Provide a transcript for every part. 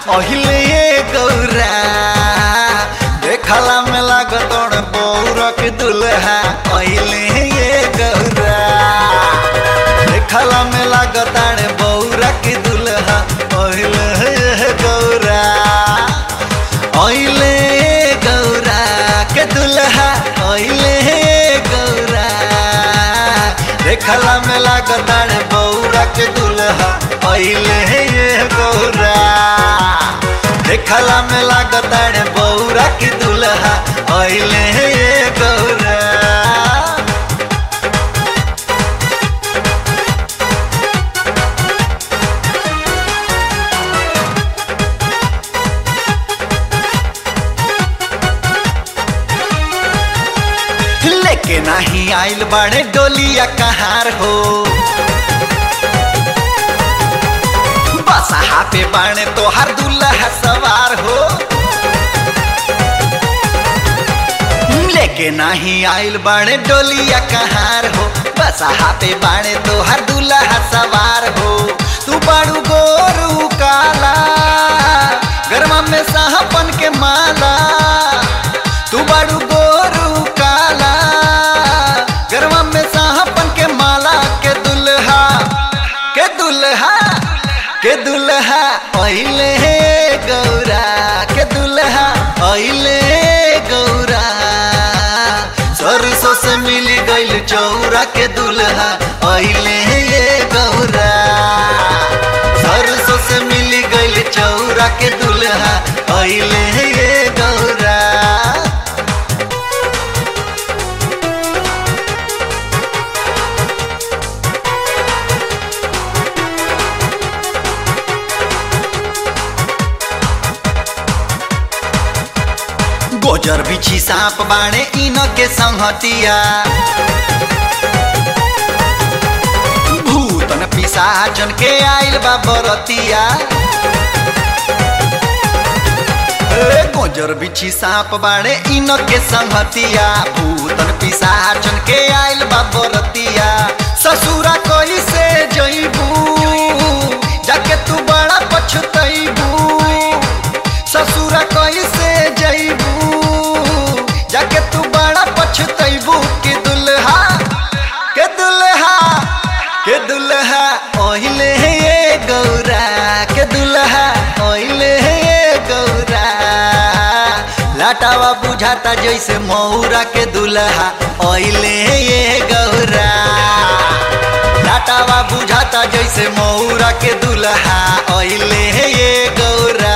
अहिले ये गौरा देखला में लागतोड़ बौरक दुल्हा अहिले ये गौरा देखला में लागताड़ बौरक दुल्हा अहिले ये गौरा अहिले गौरा के दुल्हा अहिले गौरा देखला में लागताड़ बौरा के दुल्हा अहिले ये गौरा देखला में लागताड़ बौरा के दुल्हा अहिले ये गौरा लेके नहीं आइल बाड़े डोलिया कहार हो बसहा पे बाणे तोहार दुल्हा सवार हो लेके नहीं आइल बाड़े डोलिया कहार हो बसहा पे बाणे तोहार दुल्हा सवार हो तू बाड़ू गोरू काला गरमा में साहपन के माला तू बाड़ू गोरू काला गरमा में साहपन के माला के दुल्हा के दुल्हा के दुल्हा अहिले गौरा के दुल्हा अहिले गौरा सरसों से मिली गईल चौरा के दुल्हा अहिले गौरा सरसों से मिली गईल चौरा के दुल्हा अहिले गौरा गोजर बिछी सांप बाणे इन के संहतिया भूतन पिसाचन के आइल बा बरतिया ए, गोजर बिछी सांप बाणे इन के संहतिया भूतन पिसाचन के आइल बा बरतिया ससुरा कैसे जइबू जाके तू बड़ा पछतइबू ससुरा कैसे जइबू जाके तू बड़ा पछतइबू के दुल्हा के दुल्हा के दुल्हा ओहिले ये गौरा के दुल्हा ओहिले ये गौरा लाटावा बुझाता जैसे मौरा के दुल्हा ओहिले ये गौरा लाटावा बुझाता जैसे मौरा के दुल्हा ओहिले ये गौरा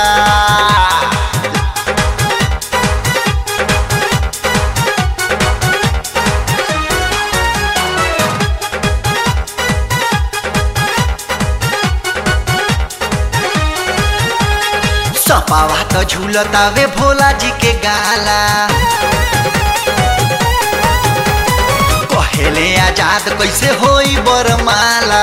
सपावा तो झूलतावे भोला जी के गाला कहेले आजाद कैसे होई बरमाला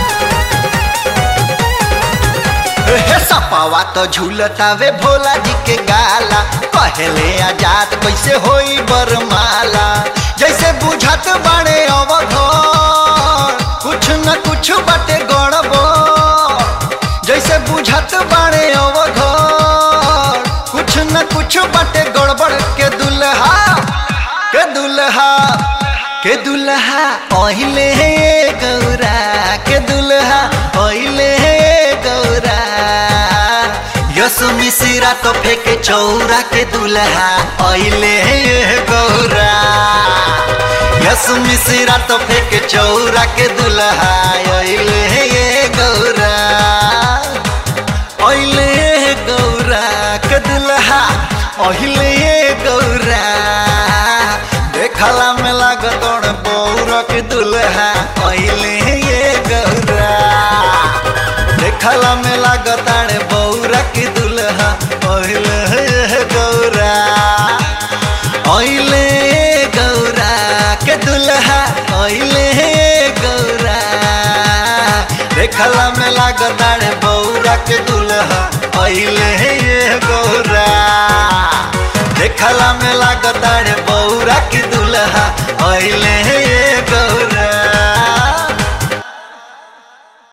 हे सपावा तो झूलतावे भोला जी के गाला कहेले आजाद कैसे होई बरमाला जैसे बुझत बाड़े अवघर कुछ न कुछ बाटे गड़बड़ जैसे बुझत बाड़े अवघर कुछ न कुछ बाटे गड़बड़ के दुल्हा के दुल्हा के दुल्हा ओहिले गौरा के दुल्हा ओहिले गौरा यसु मिसिरा तो फेंके चौरा के दुल्हा ओहिले गौरा यसु मिसिरा तो फेंके चौरा के दुल्हा ओहिले गौरा ओहिले गौरा के दुल्हा ओहिले गौरा देखला में लागतोड़ बौरा के दुल्हा ओहिले गौरा देखला में लागताड़ बौरा के दुल्हा ओहिले गौरा ओहिले गौरा के दुल्हा ओहिले गौरा देखला में लागताड़ बौरा के दुल्हा ओहिले गौरा देखला में लागताड़ बौरा के दुल्हा ओहिले